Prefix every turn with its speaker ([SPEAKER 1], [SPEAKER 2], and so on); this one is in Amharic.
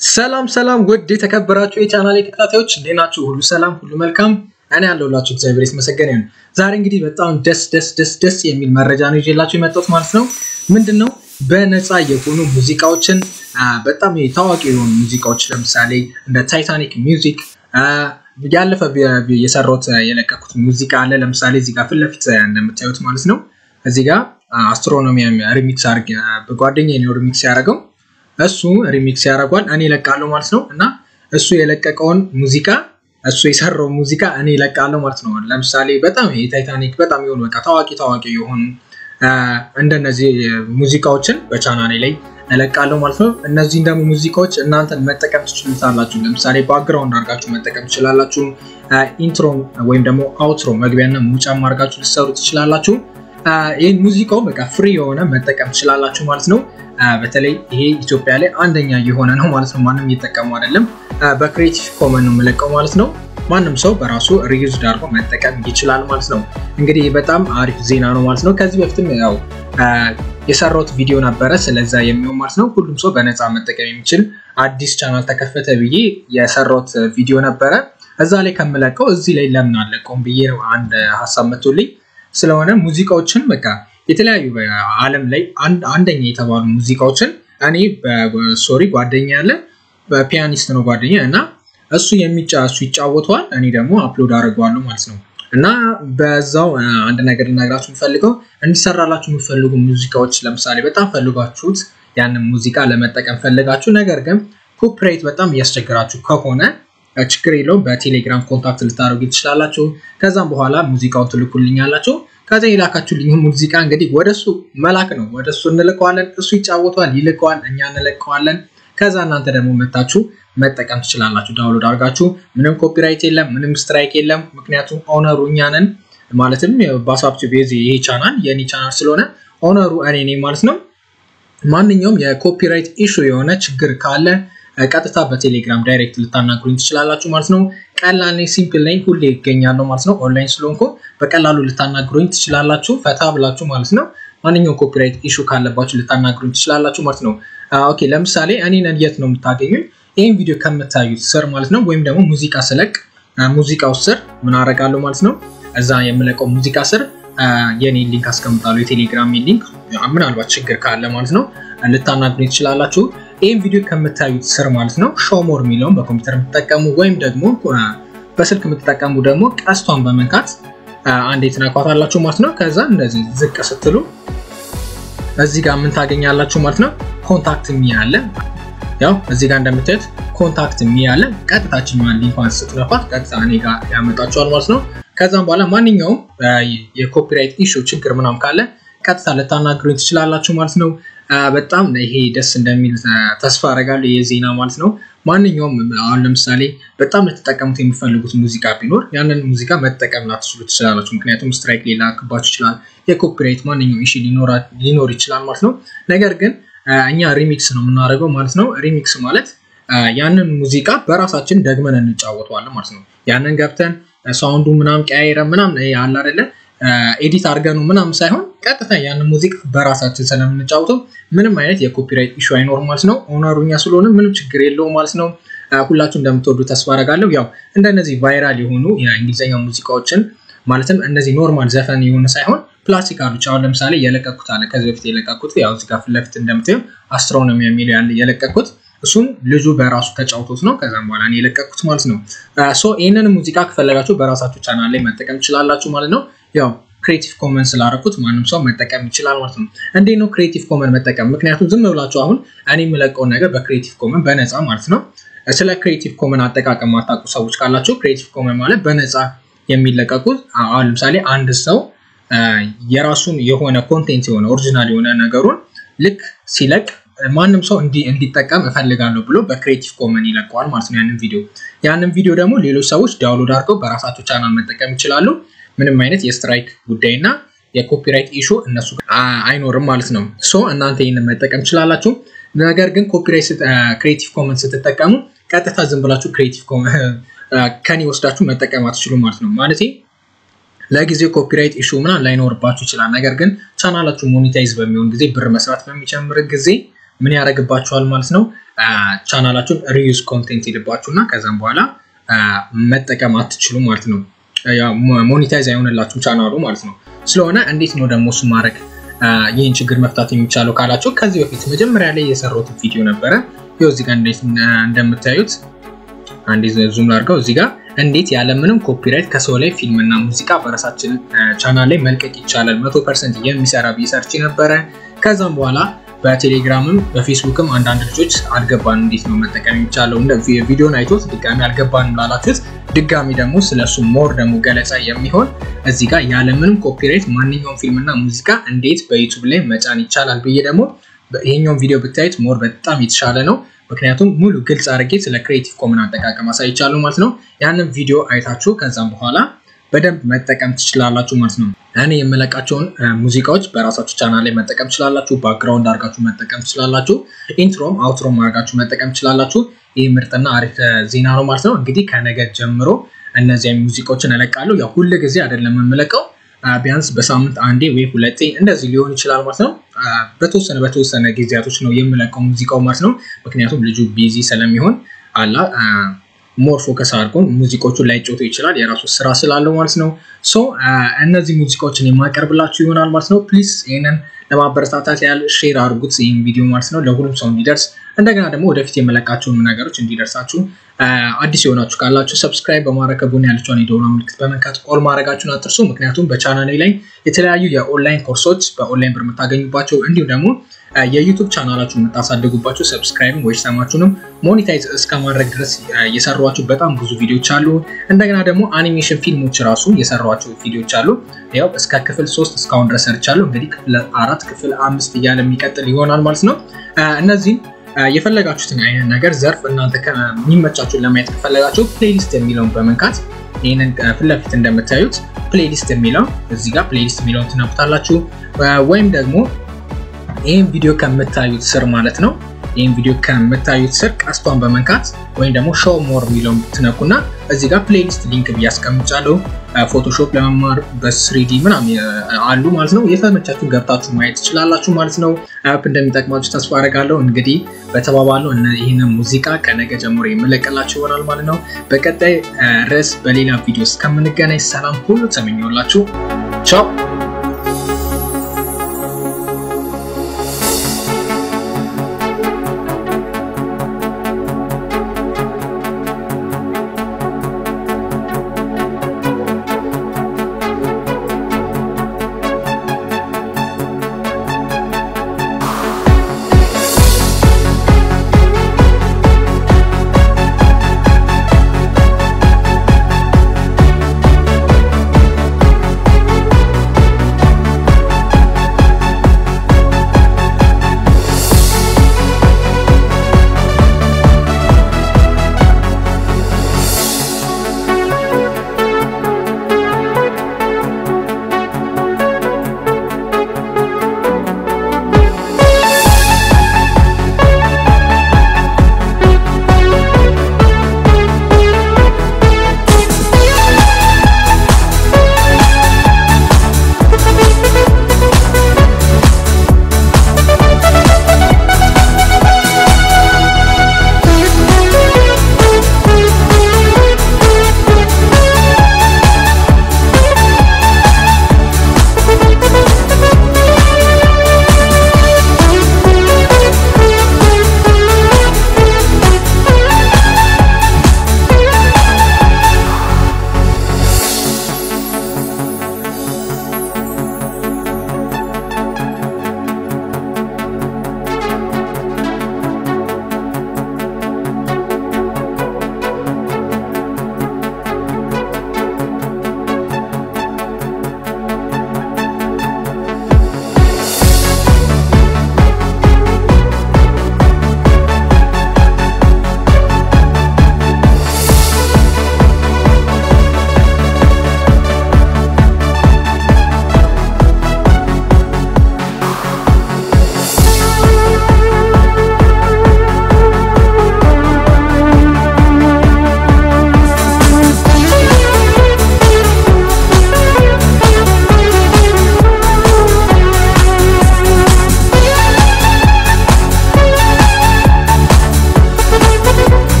[SPEAKER 1] ሰላም ሰላም ውድ የተከበራችሁ የቻናል ተከታታዮች እንዴት ናችሁ? ሁሉ ሰላም፣ ሁሉ መልካም። እኔ ያለሁላችሁ እግዚአብሔር የተመሰገነ ይሁን። ዛሬ እንግዲህ በጣም ደስ ደስ ደስ ደስ የሚል መረጃ ነው ይዤላችሁ የመጣሁት ማለት ነው። ምንድን ነው በነፃ የሆኑ ሙዚቃዎችን በጣም ታዋቂ የሆኑ ሙዚቃዎች ለምሳሌ እንደ ታይታኒክ ሚውዚክ ያለፈ የሰራሁት የለቀኩት ሙዚቃ አለ። ለምሳሌ እዚህ ጋር ፊት ለፊት እንደምታዩት ማለት ነው። እዚህ ጋር አስትሮኖሚ ሪሚክስ አድርጌ በጓደኛዬ ነው ሪሚክስ ያደረገው እሱ ሪሚክስ ያደርጓል እኔ እለቃለሁ ማለት ነው። እና እሱ የለቀቀውን ሙዚቃ እሱ የሰራው ሙዚቃ እኔ እለቃለሁ ማለት ነው። ለምሳሌ በጣም የታይታኒክ በጣም የሆኑ በቃ ታዋቂ ታዋቂ የሆኑ እንደነዚህ ሙዚቃዎችን በቻናሌ ላይ እለቃለሁ ማለት ነው። እነዚህን ደግሞ ሙዚቃዎች እናንተን መጠቀም ትችሉታላችሁ። ለምሳሌ ባክግራውንድ አድርጋችሁ መጠቀም ትችላላችሁ። ኢንትሮ ወይም ደግሞ አውትሮ መግቢያና ሙጫም አድርጋችሁ ልትሰሩ ትችላላችሁ። ይህን ሙዚቃው በቃ ፍሪ የሆነ መጠቀም ትችላላችሁ ማለት ነው። በተለይ ይሄ ኢትዮጵያ ላይ አንደኛ የሆነ ነው ማለት ነው። ማንም እየጠቀሙ አይደለም። በክሬቲቭ ኮመን ነው የምለቀው ማለት ነው። ማንም ሰው በራሱ ሪዩዝድ አድርጎ መጠቀም ይችላል ማለት ነው። እንግዲህ በጣም አሪፍ ዜና ነው ማለት ነው። ከዚህ በፊትም ያው የሰራሁት ቪዲዮ ነበረ ስለዛ የሚሆን ማለት ነው። ሁሉም ሰው በነፃ መጠቀም የሚችል አዲስ ቻናል ተከፈተ ብዬ የሰራሁት ቪዲዮ ነበረ። እዛ ላይ ከምለቀው እዚህ ላይ ለምን አለቀውም ብዬ ነው አንድ ሀሳብ መቶልኝ ስለሆነ ሙዚቃዎችን በቃ የተለያዩ ዓለም ላይ አንደኛ የተባሉ ሙዚቃዎችን እኔ ሶሪ ጓደኛ ያለ በፒያኒስት ነው ጓደኛ እና እሱ የሚጫ እሱ ይጫወተዋል እኔ ደግሞ አፕሎድ አድርገዋለሁ ማለት ነው። እና በዛው አንድ ነገር ልነግራችሁ የምፈልገው እንዲሰራላችሁ የምፈልጉ ሙዚቃዎች ለምሳሌ በጣም ፈልጋችሁት ያንን ሙዚቃ ለመጠቀም ፈልጋችሁ ነገር ግን ኮፒራይት በጣም እያስቸግራችሁ ከሆነ ችግር የለውም። በቴሌግራም ኮንታክት ልታደርጉ ትችላላችሁ። ከዛም በኋላ ሙዚቃውን ትልኩልኛላችሁ። ከዛ የላካችሁልኝ ሙዚቃ እንግዲህ ወደሱ መላክ ነው። ወደሱ እንልከዋለን። እሱ ይጫወተዋል፣ ይልከዋል፣ እኛ እንለቀዋለን። ከዛ እናንተ ደግሞ መታችሁ መጠቀም ትችላላችሁ። ዳውንሎድ አድርጋችሁ ምንም ኮፒራይት የለም፣ ምንም ስትራይክ የለም። ምክንያቱም ኦነሩ እኛ ነን። ማለትም በሳብቱ ቤዝ ይሄ ቻናል የኔ ቻናል ስለሆነ ኦነሩ እኔ ነኝ ማለት ነው። ማንኛውም የኮፒራይት ኢሹ የሆነ ችግር ካለ ቀጥታ በቴሌግራም ዳይሬክት ልታናግሩኝ ትችላላችሁ ማለት ነው። ቀላል ነኝ፣ ሲምፕል ነኝ፣ ሁሌ ይገኛለሁ ማለት ነው። ኦንላይን ስለሆንኩ በቀላሉ ልታናግሩኝ ትችላላችሁ፣ ፈታ ብላችሁ ማለት ነው። ማንኛውም ኮፒራይት ኢሹ ካለባችሁ ልታናግሩኝ ትችላላችሁ ማለት ነው። ኦኬ፣ ለምሳሌ እኔን የት ነው የምታገኙኝ? ይህን ቪዲዮ ከምታዩት ስር ማለት ነው። ወይም ደግሞ ሙዚቃ ስለቅ ሙዚቃው ስር ምን አደርጋለሁ ማለት ነው። እዛ የምለቀው ሙዚቃ ስር የኔ ሊንክ አስቀምጣለሁ፣ የቴሌግራም ሊንክ። ምናልባት ችግር ካለ ማለት ነው ልታናግሩኝ ትችላላችሁ። ይህም ቪዲዮ ከምታዩት ስር ማለት ነው ሾሞር የሚለውን በኮምፒውተር የምትጠቀሙ ወይም ደግሞ በስልክ የምትጠቀሙ ደግሞ ቀስቷን በመንካት አንዴ ትነኳታላችሁ ማለት ነው። ከዛ እንደዚህ ዝቅ ስትሉ እዚህ ጋር ምን ታገኛላችሁ ማለት ነው። ኮንታክት ሚ አለ። ያው እዚህ ጋር እንደምታዩት ኮንታክት ሚ አለ። ቀጥታችኛዋን ሊንኳን ስትነኳት ቀጥታ እኔ ጋር ያመጣችኋል ማለት ነው። ከዛም በኋላ ማንኛውም የኮፒራይት ኢሹ ችግር ምናም ካለ ቀጥታ ልታናግሩኝ ትችላላችሁ ማለት ነው። በጣም ይሄ ደስ እንደሚል ተስፋ አደርጋለሁ። የዜና ማለት ነው። ማንኛውም አሁን ለምሳሌ በጣም ልትጠቀሙት የሚፈልጉት ሙዚቃ ቢኖር ያንን ሙዚቃ መጠቀም ላትችሉ ትችላላችሁ። ምክንያቱም ስትራይክ ሊላክባችሁ ይችላል። የኮፒራይት ማንኛውም ኢሹ ሊኖር ይችላል ማለት ነው። ነገር ግን እኛ ሪሚክስ ነው የምናደርገው ማለት ነው። ሪሚክስ ማለት ያንን ሙዚቃ በራሳችን ደግመን እንጫወተዋለን ማለት ነው። ያንን ገብተን ሳውንዱ ምናምን ቀያይረ ምናምን አለ አይደለ ኤዲት አድርገኑ ምናምን ሳይሆን ቀጥታ ያንን ሙዚቃ በራሳችን ስለምንጫወተው ምንም አይነት የኮፒራይት ኢሹ አይኖርም ማለት ነው። ኦነሩ እኛ ስለሆነ ምንም ችግር የለውም ማለት ነው። ሁላችሁ እንደምትወዱ ተስፋ አደርጋለሁ። ያው እንደነዚህ ቫይራል የሆኑ የእንግሊዝኛ ሙዚቃዎችን ማለትም እነዚህ ኖርማል ዘፈን የሆነ ሳይሆን ክላሲካሎች አሁን ለምሳሌ የለቀኩት አለ ከዚህ በፊት የለቀኩት ያው እዚህ ጋር ፊት ለፊት እንደምታዩ አስትሮኖሚ የሚለው ያለ የለቀኩት እሱም ልጁ በራሱ ተጫውቶት ነው። ከዛም በኋላ እኔ የለቀኩት ማለት ነው። ሶ ይህንን ሙዚቃ ከፈለጋችሁ በራሳችሁ ቻናል ላይ መጠቀም ትችላላችሁ ማለት ነው። ያው ክሬቲቭ ኮመን ስላደረኩት ማንም ሰው መጠቀም ይችላል ማለት ነው። እንዴት ነው ክሬቲቭ ኮመን መጠቀም? ምክንያቱም ዝም ብላችሁ አሁን እኔ የምለቀውን ነገር በክሬቲቭ ኮመን በነፃ ማለት ነው። ስለ ክሬቲቭ ኮመን አጠቃቀም ማታውቁ ሰዎች ካላችሁ ክሬቲቭ ኮመን ማለት በነፃ የሚለቀቁት አሁን ለምሳሌ አንድ ሰው የራሱን የሆነ ኮንቴንት የሆነ ኦሪጂናል የሆነ ነገሩን ልክ ሲለቅ ማንም ሰው እንዲጠቀም እፈልጋለሁ ብሎ በክሬቲቭ ኮመን ይለቀዋል ማለት ነው ያንን ቪዲዮ። ያንን ቪዲዮ ደግሞ ሌሎች ሰዎች ዳውንሎድ አድርገው በራሳቸው ቻናል መጠቀም ይችላሉ። ምንም አይነት የስትራይክ ጉዳይ እና የኮፒራይት ኢሹ እነሱ አይኖርም ማለት ነው። ሶ እናንተ ይህንን መጠቀም ትችላላችሁ። ነገር ግን ኮፒራይት ክሬቲቭ ኮመን ስትጠቀሙ ቀጥታ ዝም ብላችሁ ክሬቲቭ ከኔ ወስዳችሁ መጠቀም አትችሉ ማለት ነው ማለት ለጊዜው ኮፒራይት ኢሹ ምናምን ላይኖርባችሁ ይችላል። ነገር ግን ቻናላችሁ ሞኔታይዝ በሚሆን ጊዜ ብር መስራት በሚጨምር ጊዜ ምን ያደርግባችኋል ማለት ነው ቻናላችሁን ሪዩዝ ኮንቴንት ይልባችሁ እና ከዛም በኋላ መጠቀም አትችሉ ማለት ነው። ሞኔታይዝ አይሆንላችሁም ቻናሉ ማለት ነው። ስለሆነ እንዴት ነው ደግሞ እሱ ማድረግ ይህን ችግር መፍታት የሚቻለው ካላቸው ከዚህ በፊት መጀመሪያ ላይ የሰራሁት ቪዲዮ ነበረ። ይኸው እዚህ ጋር እንዴት እንደምታዩት አንዴ ዙም ላድርገው። እዚህ ጋር እንዴት ያለምንም ኮፒራይት ከሰው ላይ ፊልምና ሙዚቃ በራሳችን ቻናል ላይ መልቀቅ ይቻላል መቶ ፐርሰንት የሚሰራ ቢሰርች ነበረ። ከዛም በኋላ በቴሌግራምም በፌስቡክም አንዳንድ ልጆች አልገባንም እንዴት ነው መጠቀም የሚቻለው ቪዲዮን አይቶት ድጋሚ አልገባንም ላላችሁት ድጋሚ ደግሞ ስለሱ ሞር ደግሞ ገለጻ የሚሆን እዚህ ጋር ያለምንም ኮፒራይት ማንኛውም ፊልምና ሙዚቃ እንዴት በዩቱብ ላይ መጫን ይቻላል ብዬ ደግሞ ይሄኛውን ቪዲዮ ብታዩት ሞር በጣም የተሻለ ነው። ምክንያቱም ሙሉ ግልጽ አድርጌ ስለ ክሬቲቭ ኮመን አጠቃቀም አሳይቻለሁ ማለት ነው። ያንን ቪዲዮ አይታችሁ ከዛም በኋላ በደንብ መጠቀም ትችላላችሁ ማለት ነው። እኔ የምለቃቸውን ሙዚቃዎች በራሳችሁ ቻናል ላይ መጠቀም ትችላላችሁ። ባክግራውንድ አድርጋችሁ መጠቀም ትችላላችሁ። ኢንትሮም አውትሮም አድርጋችሁ መጠቀም ትችላላችሁ። ይህ ምርጥና አሪፍ ዜና ነው ማለት ነው። እንግዲህ ከነገ ጀምሮ እነዚያ ሙዚቃዎችን እለቃለሁ። ያው ሁል ጊዜ አይደለም የምለቀው ቢያንስ በሳምንት አንዴ ወይ ሁለቴ እንደዚህ ሊሆን ይችላል ማለት ነው። በተወሰነ በተወሰነ ጊዜያቶች ነው የምለቀው ሙዚቃው ማለት ነው። ምክንያቱም ልጁ ቢዚ ስለሚሆን አላ ሞር ፎከስ አድርጎ ሙዚቆቹን ላይ ጮቶ ይችላል የራሱ ስራ ስላለው ማለት ነው። ሶ እነዚህ ሙዚቃዎችን የማቀርብላችሁ ይሆናል ማለት ነው። ፕሊዝ ይህንን ለማበረታታት ያህል ሼር አድርጉት ይህን ቪዲዮ ማለት ነው ለሁሉም ሰው እንዲደርስ እንደገና ደግሞ ወደፊት የመለቃቸውን ነገሮች እንዲደርሳችሁ አዲስ የሆናችሁ ካላችሁ ሰብስክራይብ በማድረግ ከጎን ያለችውን የደወል ምልክት በመንካት ኦል ማድረጋችሁን አትርሱ። ምክንያቱም በቻናሌ ላይ የተለያዩ የኦንላይን ኮርሶች በኦንላይን ብር የምታገኙባቸው እንዲሁም ደግሞ የዩቱብ ቻናላችሁን የምታሳድጉባቸው ሰብስክራይብ ወይ ሰማችሁንም ሞኔታይዝ እስከ ማድረግ ድረስ የሰሯቸው በጣም ብዙ ቪዲዮዎች አሉ። እንደገና ደግሞ አኒሜሽን ፊልሞች ራሱ የሰሯቸው ቪዲዮዎች አሉ። ያው እስከ ክፍል ሶስት እስካሁን ድረስ ሰርቻለሁ። እንግዲህ ክፍል አራት ክፍል አምስት እያለ የሚቀጥል ይሆናል ማለት ነው። እነዚህም የፈለጋችሁትን አይነት ነገር ዘርፍ እናንተ የሚመቻችሁን ለማየት ከፈለጋችሁ ፕሌሊስት የሚለውን በመንካት ይህንን ፊት ለፊት እንደምታዩት ፕሌሊስት የሚለው እዚህ ጋር ፕሌሊስት የሚለውን ትነኩታላችሁ ወይም ደግሞ ይህን ቪዲዮ ከምታዩት ስር ማለት ነው። ይህን ቪዲዮ ከምታዩት ስር ቀስቷን በመንካት ወይም ደግሞ ሾው ሞር የሚለውን ትነኩና እዚህ ጋር ፕሌሊስት ሊንክ ብያስቀምጫለሁ። ፎቶሾፕ ለመማር በስሪዲ ምናምን አሉ ማለት ነው። የተመቻችሁ ገብታችሁ ማየት ትችላላችሁ ማለት ነው። አፕ እንደሚጠቅማችሁ ተስፋ አደርጋለሁ። እንግዲህ በተባባለው ይህንን ሙዚቃ ከነገ ጀምሮ የምለቅላችሁ ይሆናል ማለት ነው። በቀጣይ ርዕስ በሌላ ቪዲዮ እስከምንገናኝ ሰላም ሁሉ ተመኘውላችሁ። ቻው